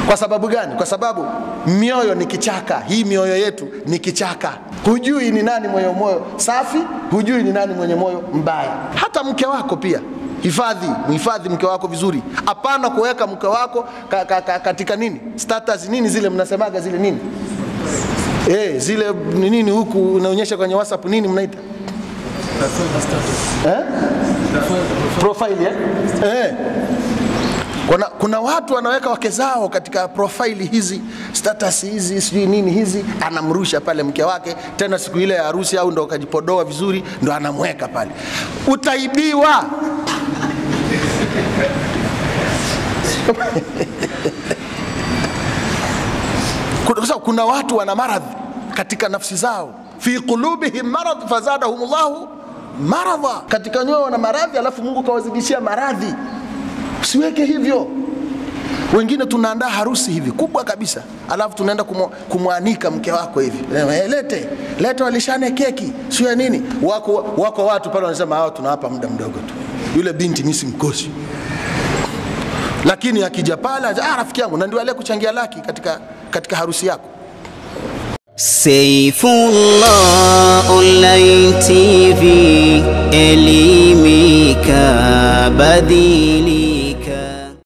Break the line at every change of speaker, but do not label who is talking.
Kwa sababu gani? Kwa sababu mioyo ni kichaka. Hii mioyo yetu ni kichaka. Hujui ni nani mwenye moyo safi, hujui ni nani mwenye moyo mbaya. Hata mke wako pia hifadhi, mhifadhi mke wako vizuri. Hapana kuweka mke wako ka, ka, ka, katika nini status nini zile mnasemaga zile nini eh, zile ni nini huku unaonyesha kwenye WhatsApp nini mnaita eh? profile eh? Eh. Kuna, kuna watu wanaweka wake zao katika profaili hizi status hizi sijui nini hizi, anamrusha pale mke wake, tena siku ile ya harusi au ndo kajipodoa vizuri, ndo anamweka pale. Utaibiwa. Kuna- kwa sababu kuna watu wana maradhi katika nafsi zao, fi qulubihim marad fazadahum llahu maradha, katika nyoyo wana maradhi, alafu Mungu kawazidishia maradhi. Usiweke hivyo. Wengine tunaandaa harusi hivi kubwa kabisa, alafu tunaenda kumu- kumwanika mke wako hivi, Eh, lete lete, walishane keki sio ya nini. Wako, wako watu pale wanasema hawa tunawapa muda mdogo tu, yule binti mimi simkosi lakini akija pale ah, rafiki yangu, na ndio ale kuchangia laki katika, katika harusi yako.
Saifullah Online TV, elimika badili